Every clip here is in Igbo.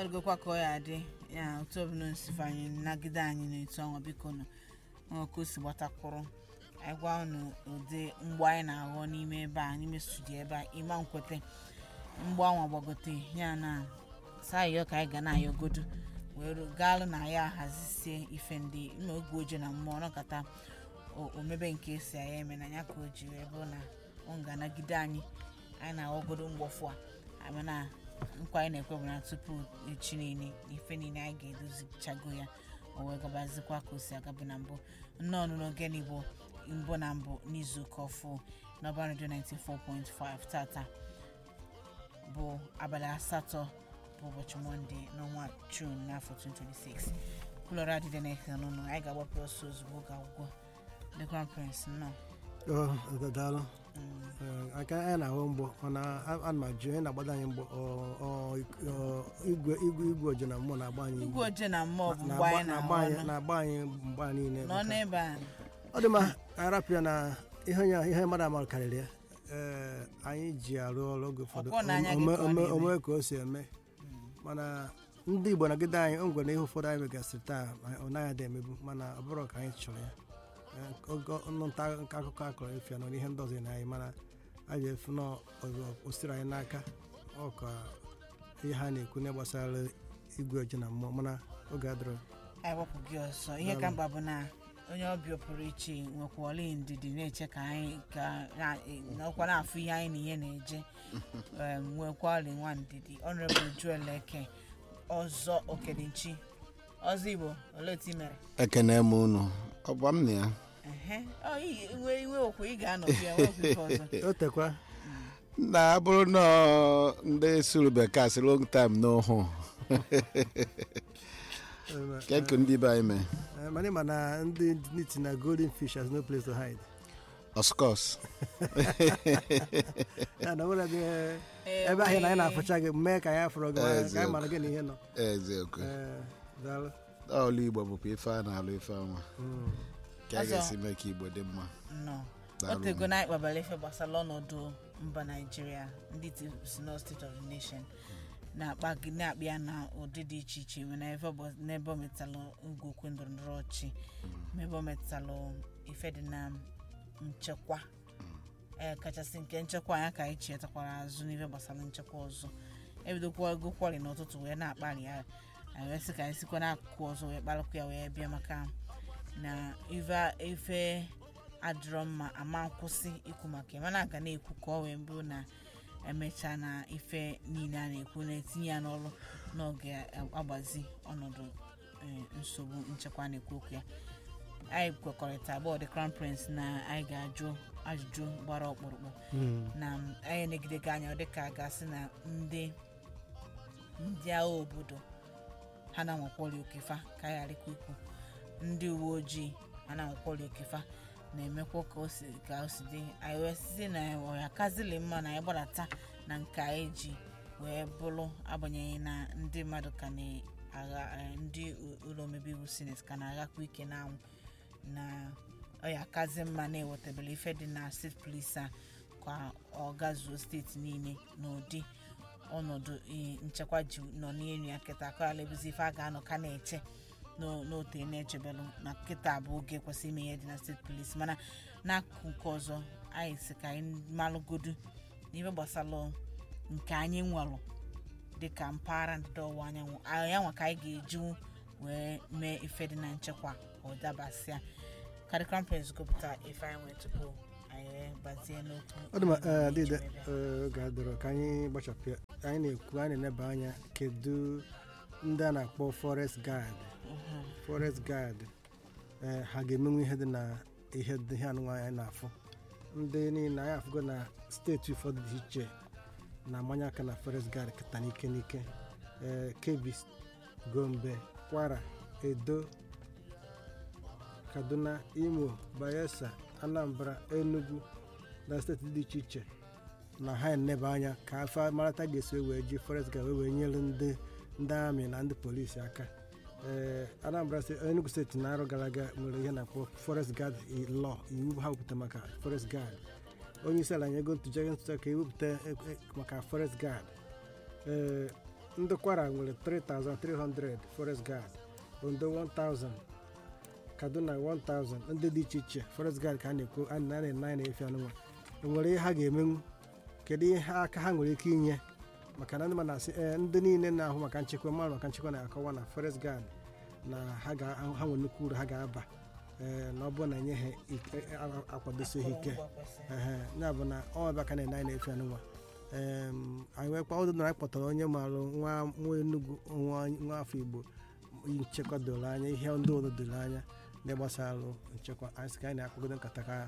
ọdụgokwa ka ọ ya adị ya otu ọbụla nsife anyị nagide anyị n'etu ọnwa biko nụ nwoke o si gbatakwụrụ anyị gwa unu ụdị mgbe anyị na-aghọ n'ime ebe a n'ime studio ebe a ịma nkwete mgbe anwa gbagote ya na sayọ ka anyị ga na-ayọgodu wee ru- gaalụ na ya ahazisie ife ndị ime oge oje na mmụọ nọkọta o- omebe nke esi anyị eme na ya ka o ji wee bụrụ na ọ ga-anagide anyị anyị na-aghọgodo mgbọfụ a ama na nkwa anyị na-ekwe bụ na tupu echi niile ife niile anyị ga-edozichago ya o wee gabazikwa ka o si agabu na mbụ nnọọ n'oge n'igbo mbụ na mbụ n'izuụka ọfụ n'ọba redio 94.5 tata bụ abalị asatọ bụ ụbọchị mọnde n'ọnwa jun n'afọ 2026 kwulọrọ adịdị na-ekele n'ụlọ anyị ga-agbapụ ọsọ ozugbo ga agwụgwọ the crown prince nnọọ ọ daalụ Ee, aka anyị na-ahụ mgbọ mana a- ana m ajụ onye na-agbado anyị mgbọ ọ- ọ- ọ- igwe igwe igwe oje na mmụọ na-agba anyị igwe oje na mmụọ bụ mgbe na-agba anyị na-agba na-ahụ anyị ọnụ na-agba anyị mgba niile nọ n'ebe a ọ dị mma arapịa na ihe onye ihe mmadụ amarụ karịrị ya ee anyị ji arụ ọrụ oge ụfọdụ Ọkwọ na anya gị ome- ka ọ ome- na-eme. ome ka o si eme mana ndị igbo nagide anyị o nwere ihe ụfọdụ anyị megasịrị taa ma ọ naghị adị emebu mana ọ bụrụ ka anyị chọrọ ya Ee, ogo ọnụ nta nke akụkọ akọrọ efu ya nọ n'ihe ndị ọzọ na anyị mana anyị efu na ọ- o siri anyị n'aka ọ ka ihe ha na-ekwu na gbasara igwe oji na mmụọ mana oge adịrọ anyị gbapụ gị ọsọ ihe ka mkpa bụ na onye ọbịa pụrụ iche nwekwala ndidi na-eche ka anyị ka na- na ọkwa na-afụ ihe anyị na ihe na-eje em, nwekwali nwa ndidi ọnụrịbụl juel eke ọzọ okedinchi ọzọ igbo olee otu i mere ekene m unu ọgba m na ya Ehe. Ọ, i- iwe iwe okwu ị ga-anọ bịa nwekwa ife ọzọ o tekwa na abụrụ na ọ ndị suru bekee asị long time n'ohu keku ndị be anyị mee Eh, mana ịma na ndị niti na golden fish has no place to hide of course ya na nwere ebe ebe ahịa na anyị na-afụcha gị mee ka anyị afụrụ gị mara- ka anyị Eziokwu. mara gị na ihe nọ eziokwu Eh, daalụ ọlụ igbo bụkwa ife a na-alụ ife ọnwa Mm. ka a Ọzọ. ga-esi mee ka igbo dị mma nọ Daalụ. otego na ịkpabara ife gbasara ọnọdụ mba naijiria ndị ti- si na state of the nation na-akpa gị na-akpa ya na ụdị dị iche iche mana ebe ọ bụ- n'ebe o metalụ ngwokwu ndọrọndọrọ ọchị ma ebe o metalụ ife dị na nchekwa ee kachasị nke nchekwa anya ka anyị chetakwara azụ n'ife gbasara nchekwa ọzọ ebidokwa ego kwọrị n'ụtụtụ wee na-akpali ya anyị wee sị ka anyị sikwa n'akụkụ ọzọ wee kparakwa ya wee bịa maka na ife ife adịrọ mma ama nkwụsị ikwu maka ya mana aga na-ekwu ka ọ wee bụrụ na emechaa na ife niile a na-ekwu na-etinye ya n'ọrụ n'oge agbazi ọnọdụ eh, nsogbu nchekwa na-ekwu okwu ya anyị kwekọrịta abụọ the crown prince na anyị ga-ajụ ajụjụ gbara ọkpụrụkpụ Mm. na anyị na-egidega anya dịka a ga-asị na ndị ndị agha obodo ha na-anwakwọrị okefa ka anyị ghara ikwu ikwu ndị uwe ojii ha na-anwakwọrị okefa na-emekwa ka o si ka o si dị anyị wee site na ọya kazili mma na anyị gbadata na nke anyị ji wee bụrụ agbanyeghị na ndị mmadụ ka na-agha eh, ndị u- ụlọ omebe iwu sineti ka na-aghakwa ike n'anwụ na ọya kazi mma na-ewetabela ife dị na steeti polisi a ka ọ gazuo steeti niile n'ụdị ọnọdụ eh, nchekwa ji nọ n'elu ya kịta ka ala ebuzi ife a ga-anọ ka na-eche n'o- n'ote na-echebelụ na kịta bụ oge kwesịrị ime ihe dị na steeti polisi mana n'akụkụ nke ọzọ anyị si ka anyị malụgodu n'ife gbasara nke anyị nwelụ dịka mpaghara ndịda ọwụwa anyanwụ anyị nwa ka anyị ga-ejinwu wee mee ife dị na nchekwa ka ọ dabasịa karị krampens gụpụta ife anyị nwee tupu anyị wee gbazie n'okwu ọ dị ma anyị eh, na-eji dịde wee bịa. eh, oge adịrọ ka anyị gbachapụ ya anyị na-ekwu anyị na-eneba anya kedu ndị a na-akpọ forest guard Mhm. forest guard eh, ha ga-emenwu ihe dị na ihe dị ihe anụnwa anyị na-afụ ndị niile anyị afụgo na steeti ụfọdụ dị iche na-amanye aka na forest guard kịta n'ike n'ike eh, kebbi gombe kwara edo kaduna imo bayelsa anambra enugu na steeti dị iche iche na ha eneba anya ka afọ marata ga-esi wee ji forest guard wee wee nyere ndị ndị amị na ndị polisi aka ee anambra steeti enugu steeti na arọ gara aga nwere ihe na-akpọ forest guard law iwu ha wepụta maka forest guard onye isi ala nyego ntụziaka ntụziaka ka ewepụta e- e- maka forest guard ee ndị kwara nwere 3300 forest guard ondo 1000 kaduna 1000 ndị dị iche iche forest guard ka a na-ekwu a na na na-efe anụnwa enwere ihe ha ga-emenwu kedu ihe aka ha nwere ike inye maka na ndị ma na-asị ee ndị niile na-ahụ maka nchekwa mmadụ maka nchekwa na-akọwa na forest guard na ha ga- ha nwere nnukwu uru ha ga-aba ee na ọ bụrụ na enye ha ike- a- akwadosi ha ike ehe ya bụ na ọ ebe aka na anyị na-efe anụnwa em anyị wee kpa ọdụ na anyị kpọtara onye marụ nwa nwa enugwu nwa nwa afọ igbo nchekwa doro anya ihe ndị ọzọ doro anya na gbasara nchekwa anyị sị ka anyị na-akpagodo nkata ka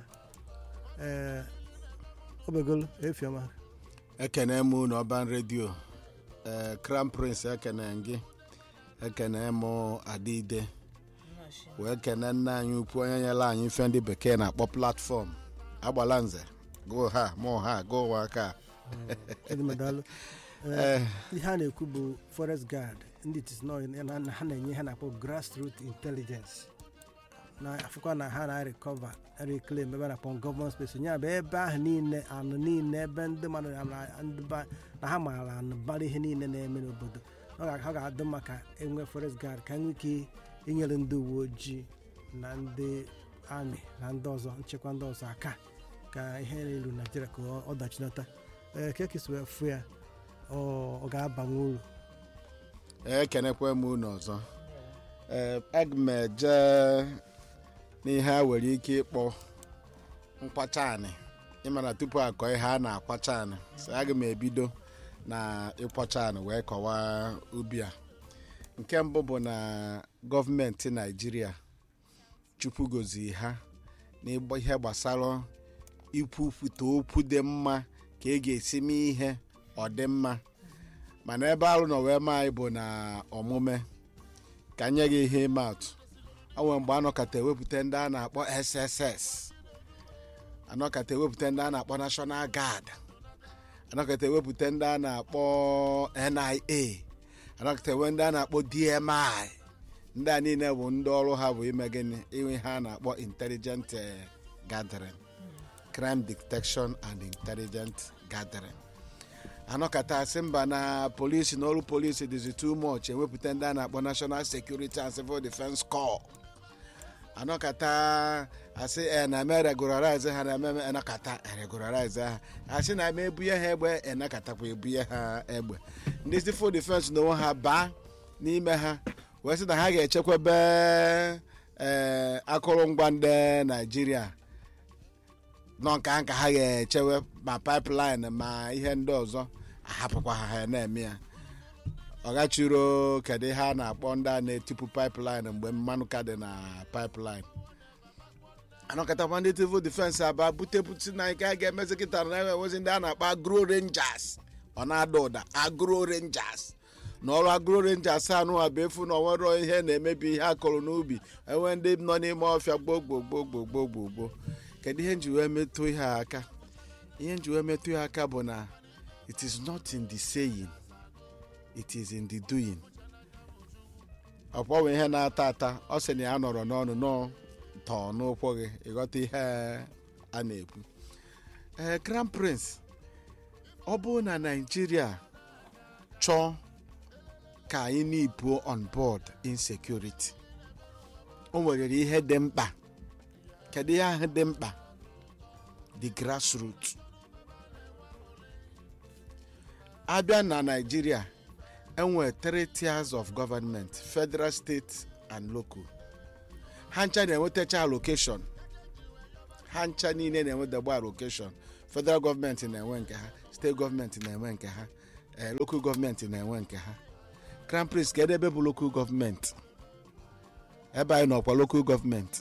ee obegolo efiọma ekene m unu ọban redio ee crown prince ekene gị ekene m adịide wee kene nna anyị ukwu onye nyere anyị ife ndị bekee na-akpọ platfọm agbala nze gụ ha mụ ha gụ ụwa aka edimedalụ ee ihe a na-ekwu bụ forest guard ndị tisno ha na-enye ha na-akpọ grassroot intelligence na afụkwa na ha na-recover reclaim ebe a na-akpọ gọọmenti space ya bụ ebe ahụ niile anụ niile ebe ndị mmadụ na- ndị ba- na ha maara anụ bara ihe niile na-eme n'obodo ọ ga- ha ga-adị mma ka enwe forest guard ka enwe ike inyere ndị uwe ojii na ndị amị na ndị ọzọ nchekwa ndị ọzọ aka ka ihe na-elu naijiria ka ọ- ọdachi nata ee ka ekesi wee fụ ya ọ ọ ga-abanwe uru ekenekwe m unu ọzọ ee aga m eje n'ihe a nwere ike ịkpọ nkwacha anị ịmana tupu akọ ihe a na-akwacha anị so aga m ebido na ịkwacha anị wee kọwaa ubi a nke mbụ bụ na gọọmenti naijiria chukwu gozi ha n'ịgba ihe gbasara ikwupụta okwu dị mma ka e ga-esi mee ihe ọ dị mma mana ebe arụ nọ wee maa anyị bụ na ọmụme ka nye gị ihe ịma atụ ọ nwere mgbe anọkata ewepụta ndị a na-akpọ sss anọkata ewepụta ndị a na-akpọ national guard anọkata ewepụta ndị a na-akpọ nia anọkata ewe ndị a na-akpọ dmi ndị a niile bụ ndị ọrụ ha bụ ime gịnị inwe ha na-akpọ intelligent eh, gathering crime detection and intelligent gathering anọkata asị mba na polisi na ọrụ polisi dịzi too much ewepụta ndị a na-akpọ national security and civil defense corps anọkata asị e na-eme regularize ha na-eme anọkata regularize ha asị na eme ebunye ha egbe enakatakwa ebunye ha egbe ndị civil defense na onwe ha baa n'ime ha wee sị na ha ga-echekwebe ee akụrụngwa ndị naijiria nọ nka nka ha ga-echewe ma pipeline ma ihe ndị ọzọ ahapụkwa ha ha na-eme ya ọgachiro kedu ihe a na-akpọ ndị a na-etipụ pipeline mgbe mmanụ ka dị na pipeline anọkọtakwa ndị civil defense aba bute bute na nke a ga-emezi kịta na enwezi ndị a na-akpọ agro rangers ọ na-ada ụda agro rangers na ọrụ agro rangers anụ a bụ efu na onwero ihe na-emebi ihe a kụrụ n'ubi enwe ndị nọ n'ime ọfịa gboo gboo gboo gboo gboo gboo gboo kedu ihe nji wee metụ ihe a aka ihe nji wee metụ ya aka bụ na it is not in the saying it is in the doing ọkpọwe ihe na-ata ata ọ sị na ya nọrọ n'ọnụ nọ tọọ n'ụkwụ gị ịghọta ihe a na-ekwu ee crown prince ọ bụrụ na naijiria chọọ ka anyị nipuo on board insecurity o nwere ihe dị mkpa kedu ihe ahụ dị mkpa the grassroots abịa na naijiria enwere three tiers of government federal state and local ha ncha na-enwetacha allocation ha ncha niile na-enwedagba allocation federal gọọmenti na-enwe nke ha steeti gọọmenti na-enwe nke ha ee local gọọmenti na-enwe nke ha crown prince kedu ebe bụ local gọọmenti ebe anyị nọkwa local gọọmenti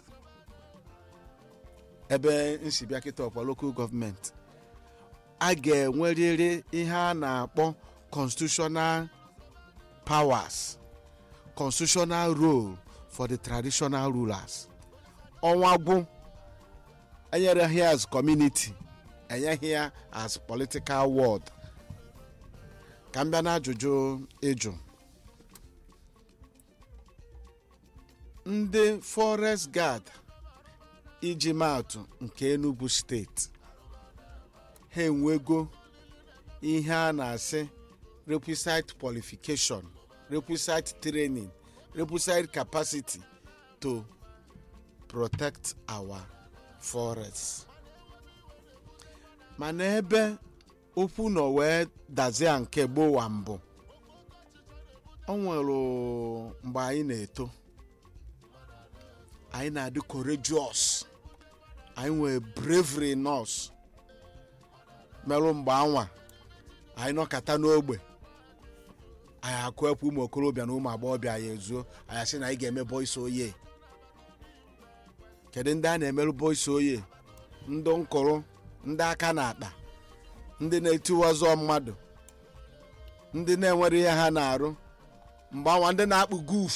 ebe nsi bịa kịta ọkwa local gọọmenti a ga-enwerịrị ihe a na-akpọ constitutional powers constitutional role for the traditional rulers ọnwa gwụ enyereghị ya as community enyeghị ya as political word ka m bịa na ajụjụ ịjụ ndị forest guard iji maatụ nke enugu steeti ha enwego ihe a na-asị requisite qualification requisite training requisite capacity to protect our forests mana ebe okwu nọ wee dazie nke gbowa mbụ o nwere mgbe anyị na-eto anyị na-adị courageous anyị nwere bravery nọs merụ mgbe anwa anyị nọkata n'ogbe anyị akụ ekwe ụmụ okorobịa na ụmụ agbọghọbịa anyị ezuo anyị asị na anyị ga-eme boys oye kedu ndị a na-emerụ boys oye ndị nkụrụ ndị aka na-akpa ndị na-etiwazọ mmadụ ndị na-enwere ihe ha na-arụ mgbe anwa ndị na-akpụ guf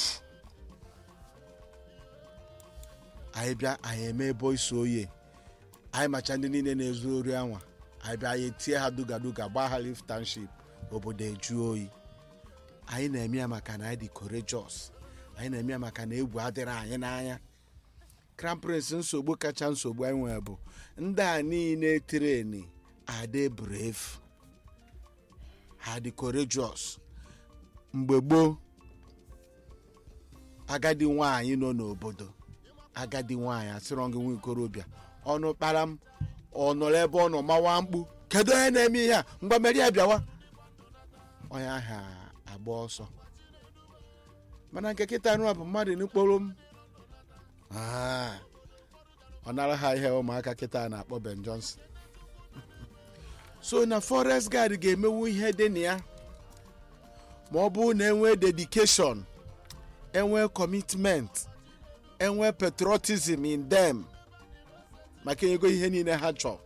anyị bịa anyị eme boys oye anyị macha ndị niile na-ezu ori anwa anyị bịa anyị tie ha duga duga gbaa ha lift township obodo eju oyi anyị na-eme ya maka na anyị dị courageous anyị na-eme ya maka na egwu adịrị anyị n'anya crown prince nsogbu kacha nsogbu anyị nwere bụ ndị a niile treni adị brave ha dị courageous mgbe gboo agadi nwaanyị nọ n'obodo agadi nwaanyị asịrọ gị nwa ikorobịa ọnụ kpara m ọ nọrọ ebe ọ nọ mawa mkpu kedu onye na-eme ihe a ngwa meri ya bịawa onye ahụ agba ọsọ mana nke kịta nụa bụ mmadụ n'ukporo m Ah, ọ nara ha ihe ụmụaka kịta na-akpọ ben johnson so na forest guard ga-emewu ihe dị na ya ma ọ bụrụ na enwee dedication enwee commitment enwee patriotism in them maka ego ihe niile ha chọrọ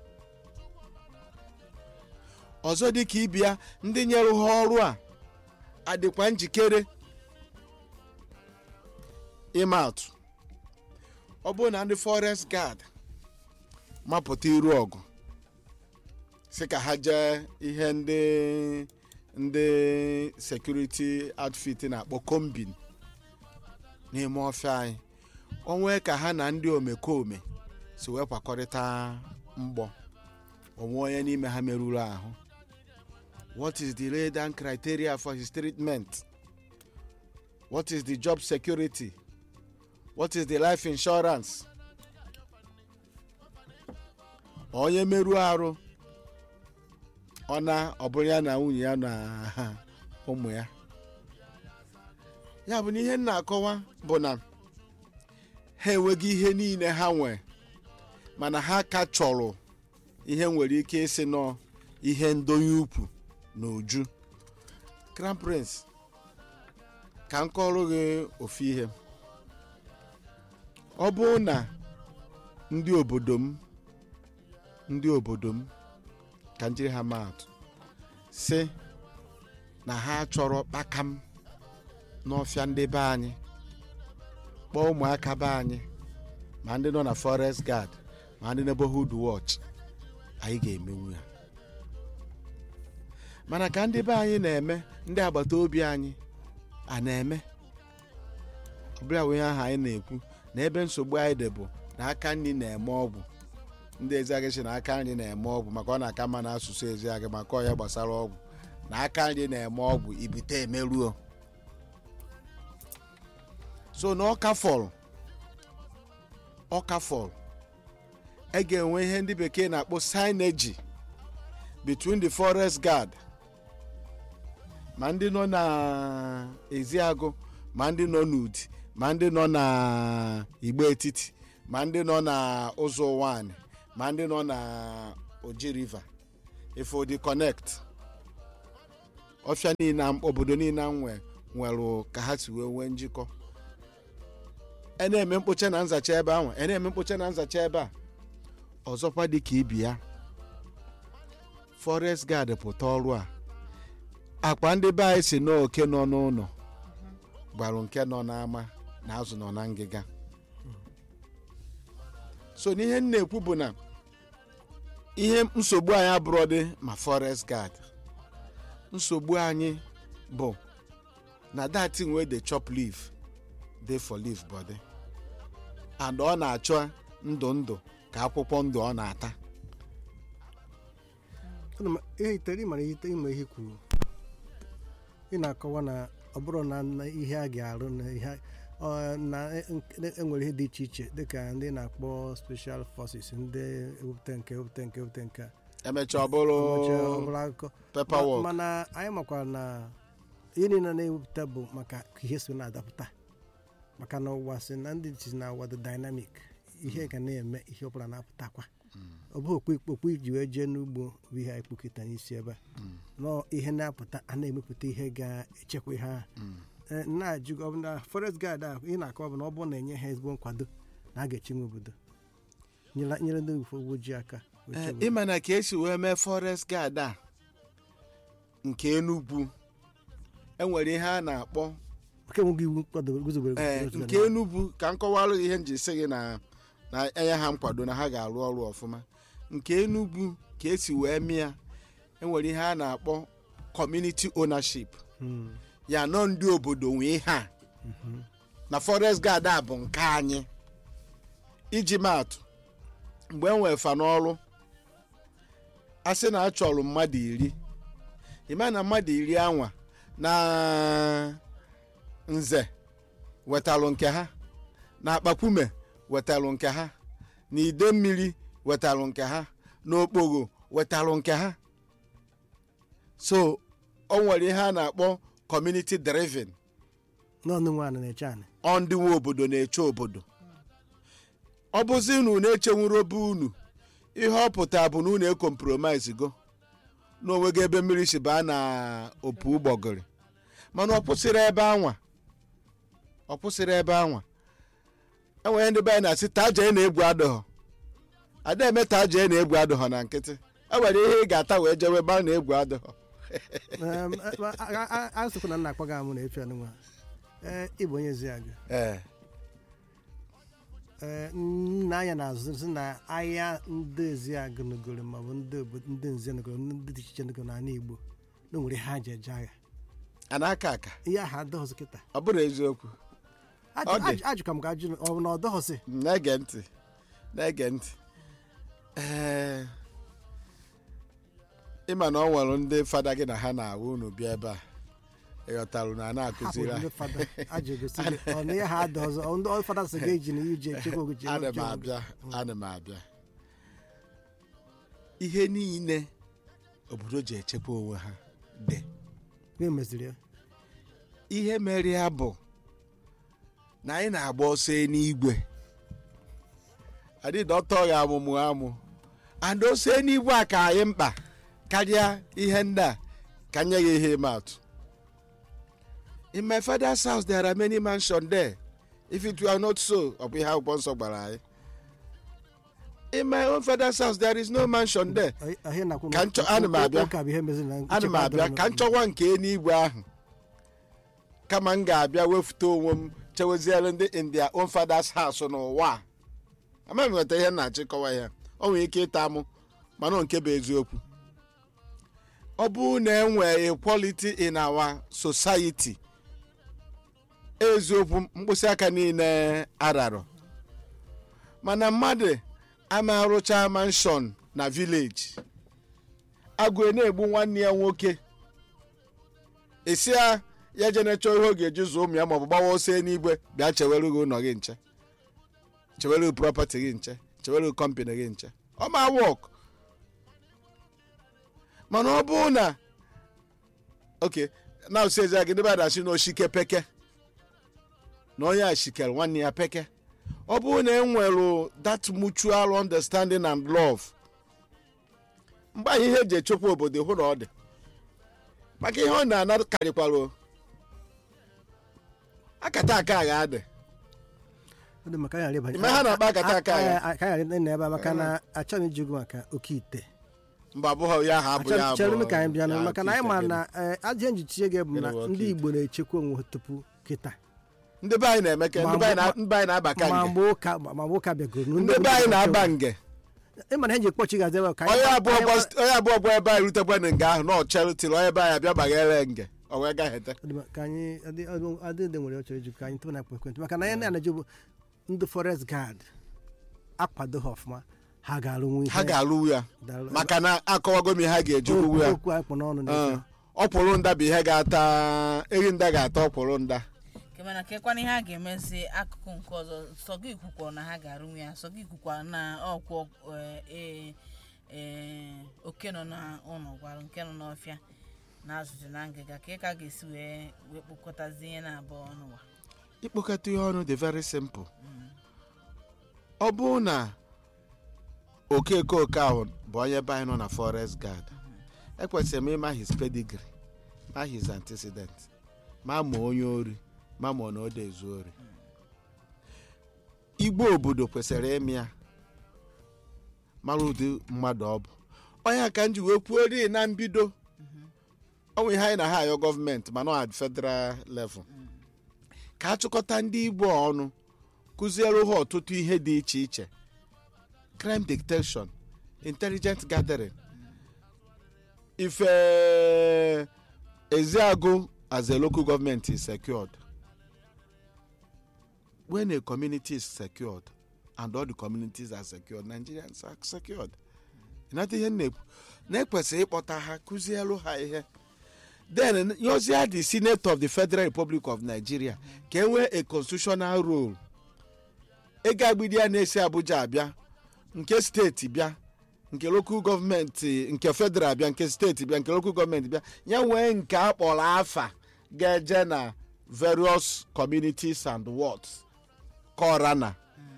ọzọ dị ka ibia ndị nyere ha ọrụ a adịkwa njikere ịma atụ ọ bụrụ na ndị forest guard mapụta iru ọgụ si ka ha jee ihe ndị ndị security outfit na-akpọ kombin n'ime ọfịa anyị onwe ka ha na ndị omekome si wee kwakọrịta mgbọ onwe onye n'ime ha merụrụ ahụ what is the lay down criteria for his treatment what is the job security what is the life insurance onye merụọ arụ ọ na ọ bụrụ ya na nwunye ya na ụmụ ya ya bụ na ihe m na-akọwa bụ na ha enweghị ihe niile ha nwee mana ha ka chọrọ ihe nwere ike ịsị nọ ihe ndonye ukwu na uju crown prince ka m kọrọ gị ofu ihe ọ bụrụ na ndị obodo m ndị obodo m ka m jiri ha maa atụ si na ha chọrọ kpakam n'ọfịa ndị be anyị kpọọ ụmụaka be anyị ma ndị nọ na forest guard ma ndị neighborhood watch anyị ga-emenwu ya mana ka ndị be anyị na-eme ndị agbata obi anyị a na-eme ọbụla ihe ahụ anyị na-ekwu na ebe nsogbu anyị dị bụ na aka nri na-eme ọgwụ ndị eziagịchi na aka nri na-eme ọgwụ maka ọ na-aka mma na asụsụ eziagị maka ọya gbasara ọgwụ na aka nri na-eme ọgwụ ibite emeruo so na ọka fọrọ ọka fọrọ e ga-enwe ihe ndị bekee na-akpọ signage between the forest guard ma ndị nọ na eziagụ ma ndị nọ n'udi ma ndị nọ na igbo etiti ma ndị nọ na ụzọ nwanyị ma ndị nọ na oji river ifodi connect ọfịa niile obodo niile nwe nwere ka ha si wee nwee njikọ e na-eme mkpocha na nzacha ebe ahụ e na-eme mkpocha na nzacha ebe a ọzọkwa dị ka ibi ya forest guard pụta ọrụ a akpa ndị be anyị si n'oke nọ n'ụlọ gbarụ nke nọ n'ama na azụ nọ na ngịga so n'ihe m na-ekwu bụ na ihe nsogbu anyị abụrụ dị ma forest guard nsogbu anyị bụ na that thing wey dey chop leaf dey for leaf body and ọ na-achọ ndụ ndụ ka akwụkwọ ndụ ọ na-ata Ana m- ihe itere ịmara ihe ịma ihe kwuru ị na-akọwa na ọ bụrụ na na ihe a ga-arụ na ihe ọ, na e- e- enwere ihe dị iche iche dịka ndị na-akpọ special forces ndị ewepụta nke ewepụta nke ewepụta nke a. emechaa ọ bụrụ Ụbọchị ọ bụla akụkọ paperwork Ma- mana anyị makwara na ihe niile na-ewepụta bụ maka ka ihe so na-adapụta maka na ụwa si na ndị si na ụwa dị dynamic ihe ga na-eme ihe ọbụla na-apụtakwa ọ bụ okpu okpu iji wee jee n'ugbo bụ ihe anyị kpukịta n'isi ebe a nọọ ihe na-apụta a na-emepụta ihe ga-echekwa ihe ahụ Ee, na-ajụ ọ bụ na forest guard ahụ ị na-akọ bụ na ọ bụrụ na enye ha ezigbo nkwado na a ga-echinwe obodo nyere nyere ndị uwe ojii aka wee Ee, chebe ịma na ka esi wee mee forest guard a nke Enugu enwere ihe a na-akpọ nke nweghị iwu kwadoro guzobere ee guzobere nke Enugu ka m kọwalụ gị ihe m ji sị gị na na enye ha nkwado na ha ga-arụ ọrụ ọfụma nke Enugu ka esi wee mee ya enwere ihe a na-akpọ community ownership Hmm, ya nọ ndị obodo nwee ihe a na forest guard a bụ nke anyị iji maatụ mgbe e nwee fa n'ọrụ a sị na a chọrọ mmadụ iri ịma na mmadụ iri anwa na nze wetalụ nke ha na akpakwume wetalụ nke ha na ide mmiri wetalụ nke ha na okpogho wetalụ nke ha so o nwere ihe a na-akpọ community driven n'ọnụ nwaanyị na-eche anị ọ ndị nwe obodo na-eche obodo ọ bụzi unu na-echenwuru obe unu ihe ọ pụta bụ na unu ekompromise go n'onwego ebe mmiri si baa na opu ụgbọgịrị mana ọ kwụsịrị ebe anwa ọ kwụsịrị ebe anwa enwere ndị be anyị na-asị taa jee na-egwu adịghọ ada eme taa jee na-egwu adịghọ na nkịtị e nwere ihe ị ga-ata wee jewe ebe a na-egwu adịghọ Em, a- a- a- a sịkwa na nna akpọga amụ na efi anụnwa ee ịbụ onye ezi agụ ee ee nna anya na-azụ sị na ahịa ndị ezi agụ nugoro maọbụ ndị obodo ndị nze nugoro ndị dị iche iche nugoro n'ala igbo na o nwere ha ji eje agha a na-aka aka ihe ahụ adọghọsị kịta ọ bụrụ eziokwu Ọ dị. ajụka m ka ajụ ọ bụ na ọ dọghọsị na-ege ntị na-ege ntị ee ịma na ọ nwere ndị fada gị na ha na-awụ unu bịa ebe a ịghọtarụ na a na-akụziri hapụ ha ndị fada ajụ egosi gị ọ na ihe ha adọ ọzọ ọ ndị fada sị ga-eji na iji echekwa ogoji ana m abịa ana m abịa ihe niile obodo ji echekwa onwe ha dị ihe meziri ya ihe mere ya bụ na anyị na-agba ọsọ n'igwe adịdị ọtọ ya amụmụ amụ and ose n'igwe a ka anyị mkpa karịa ihe ndị a ka nye ya ihe ịma atụ in my father's house there are many mansion there if it were not so ọ bụ ihe akwụkwọ nsọ gbara anyị in my own father's house there is no mansion there ihe na-akwụ Ka nchọ- ana m abịa. ụka bụ ihe meziri na ana m abịa ka m chọwa nke n'igwe ahụ kama m ga-abịa wefute onwe m cheweziere ndị in their own father's house n'ụwa a. amaghị m nweta ihe m na-achịkọwa ya o nwere ike ịta mụ mana ọ nke bụ eziokwu ọ bụrụ na enwe equality in our society eziokwu mkpịsị aka niile ararọ mana mmadụ ama arụcha mansion na village agụ na-egbu nwanne ya nwoke esi ya ya je na-echọ ihe ọ ga-eji zụọ ụmụ ya maọbụ gbawa ọsọ n'igwe bịa chewere gị ụlọ gị nche chewere gị prọpati gị nche chewere gị kọmpanị gị nche ọ ma wọk mana ọ bụrụ na oke na usezi gị ndị bada asị na oshike peke na onye a shikere nwanne ya peke ọ bụrụ na e nwere that mutual understanding and love mgbe anyị ihe eji echekwa obodo hụ na ọ dị maka ihe ọ na-ana karịkwara o. akata aka agha adị Ọ dị maka anyị ghara ịbanye- Ime ha na-akpa akata aka ya. a- a- ka anyị ghara ịnọ ebe a maka na achọghị m iji okwu maka oke ite mba abụghị ya ha abụ ya Achọrọ- chere abụ m ka anyị bịa ya maka na anyị oke ma ite na eh, ajọ njichie gị bụ na Gịnị bụ oke ndị ite? igbo na-echekwa onwe ha tupu kịta gịnị? ndị be anyị na-eme ka Ma ndị be anyị na- mgbe- ndị be anyị na-aba ka ma nge mgbe ụka ma mgbe ụka bịagoro ndị be anyị na-aba nge ịma na ha ji ekpochi gazi ebe a ka anyị- onye abụọ anyị- gba- onye abụọ gba ebe anyị rutekwana nga ahụ na ọchere tiri onye be anyị abịa gbaghere nge o wee gaghete Ọ dị mma, ka anyị adị- adị- adịde nwere ọchọrọ iju ka anyị tụpụ na akpa ekwentị maka na anyị na-anaje bụ ndị forest guard akwado ha ọfụma ha ga-alụnwu ihe ha ga-alụ ya Daalụ. maka na akọwago m ihe ha ga-eji kwuwu ya okwu anyị kpụ n'ọnụ Ee, na ọkwụrụ nda bụ ihe ga-ata eri nda ga-ata ọkwụrụ nda kemana kekwana ihe a ga-emezi akụkụ nke ọzọ sọ gị kwukwara na ha ga-arụnwu ya sọ gị kwukwara na ọkwọ ee ee oke nọ n'ụlọ gwara nke nọ n'ọfịa na azụzụ na ngịga ka ị ka ga-esi wee wee kpokọtazi ihe na-abụọ ọnụwa ịkpọkọta ihe ọnụ dị very simple ọ bụrụ na okeke oke ahụ bụ onye be anyị nọ na forest guard ekwesịrị m ịma his pedigree ma his antecedent ma ma onye ori ma ma ọ na ode ezu ori igbo obodo kwesịrị ịmị ya mara ụdị mmadụ ọ bụ onye a ka m ji wee kwuo ri na mbido ọnwa ihe anyị na ha ayọ gọọmenti mana ọ at federal level ka achịkọta ndị igbo ọnụ kụziere ha ọtụtụ ihe dị iche iche crime detection intelligent gathering ife eziagụ as a local government is secured when a community is secured and all the communities are secured nigerians are secured ịnata ihe m na-ekwu na-ekwesịrị ịkpọta ha kụzielu ha ihe then yozia the senate of the federal republic of nigeria ka e nwee a constitutional role ego agbidi ya na-esi abuja abịa nke steeti bịa nke local gọọmenti nke federal bịa nke steeti bịa nke local gọọmenti bịa ya nwee nke a kpọrọ afa ga-eje na various communities and wards kọra na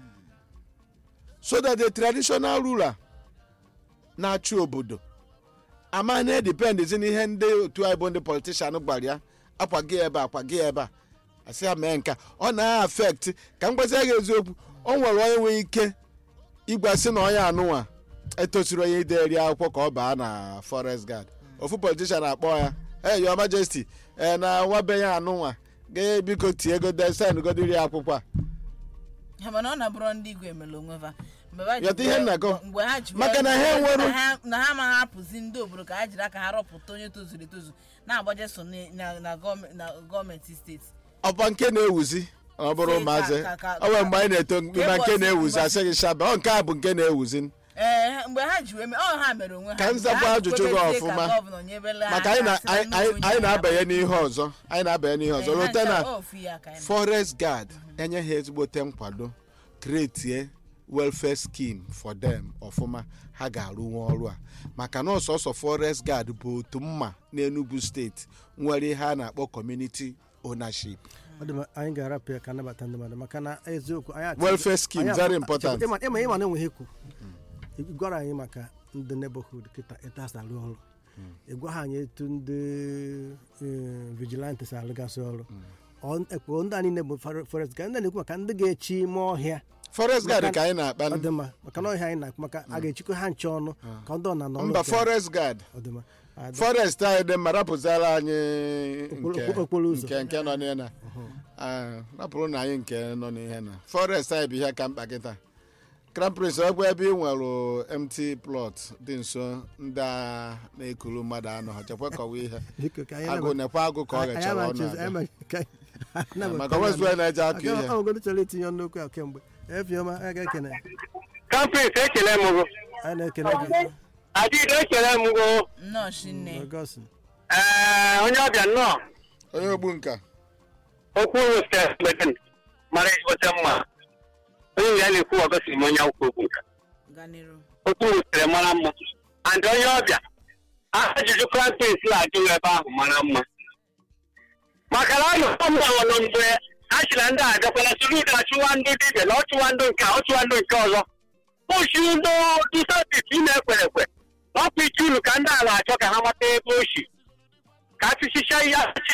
so that the traditional ruler na-achị obodo ama na-edipendizi n'ihe ndị otu anyị bụ ndị politishan gwara ya akwago ebe a akwago ebe a asị ya mee nka ọ na-afekt ka m gwazi ya eziokwu o nwere onye nwere ike ịgwasị na onye anụnwa etosiri onye ideri akwụkwọ ka ọ baa na forest guard ofu politishan akpọ ya hey your majesty ee na nwa be ya anụnwa ga biko tie ego desin godiri akwụkwọ a ha mana ọ na-abụrụ ndị igwe emere onwe ha mgbe ha ji Yọta ihe wee- nna gọ. mgbe ha ji Maka wee- na ha enwero- na ha- na ha ma hapụzi ndị obodo ka ha jiri aka ha rọpụta onye tozuru etozu na-agbaje so na- na na gọọme- na gọọmenti steeti ọkwa nke na-ewuzi ọ bụrụ Sị, maazị ka- ka- ọ nwere mgbe anyị na-eto mkpima nke ụbọchị- na-ewuzi ụbọchị- asị gị shaba ọ nke a bụ nke na-ewuzi ee mgbe ha ji wee mee ọ ha mere onwe ha Ka m zakwa Mgbe ha ajụjụ gị kwebezie ka ọfụma. gọvanọ nyebele ha maka anyị na- aka, sị anyị- na anyị onye anyị ha na-abanye hapụrụ. n'ihe ọzọ anyị na-abanye n'ihe ọzọ Ee, ha rute na ncha ofu ya ka anyị nọ. forest guard enye ha ezigbote nkwado kretie welfare scheme for them ọfụma ha ga-arụnwu ọrụ a maka na ọsọsọ forest guard bụ otu mma n'enugu steeti nwere ihe a na-akpọ community ownership ọ dị mma, anyị ga-arapụ ya ka anabata ndị mmadụ maka na eziokwu anyị achọ- welfare scheme anyị very achọ- important ịma ịma ịma na enweghị ekwu ị gwara anyị maka ndị neighborhood kịta etu ha si arụ ọrụ ị gwa ha anyị etu ndị eh, vigilante si arụgasị ọrụ Ọ- ekwu ndị anyị na-ebu forest ga ndị na-ekwu maka ndị ga-echi ime ọhịa forest guard Maka- ka anyị na-akpa ọ dị mma maka na ọhịa anyị na-akụ maka a ga-echikwa ha nche ọnụ ka ndị ọ na nọ mba forest guard ọ dị mma Adị- forest anyị dị mma rapụzara anyị Okporo- nke okporo ụzọ. nke nke nọ n'ihe na Ah, rapụrụ na anyị nke nọ n'ihe na forest anyị bụ ihe ka mkpa kịta crown prince ọ bụ ebe ị nwere mt plot dị nso ndị a na-ekuru mmadụ anọ ha chekwa kọwa ihe biko ka anyị agụ nabata- nekwa agụ ka ọ anyị ghachara ọnụ amachizi- abịa. anyị ma- ka anyị- nabata maka ya wezụ na- onye na-eje akụ ihe ọgọdụ chọrọ itinye ọnụ okwu a kemgbe efiọma a ga-ekene kampris ekele m gụ anyị na-ekene gị adịghị ekele m gụ nnọọ shinne ọgọstin ee onye ọbịa nnọọ onye ogbu nka okwu westin mara ezigbote mma onye ya na-ekwu ọgọsiri m onye akwụkwọ okwu nka gaa n'iru okwu wesịrị mara mma and onye ọbịa ajụjụ kampris na-ajụ ebe ahụ mara mma maka na ọnụ ọmụrụ nọ mgbe a sị na ndị a agakwala suru ụda achụwa ndị dibịa na ọchụwa ndị nke a ọchụwa ndị nke ọzọ oshi ndị dusabit ị na-ekwere ekwe ọpụ iche unu ka ndị a na-achọ ka ha mata ebe o si ka achịchicha ihe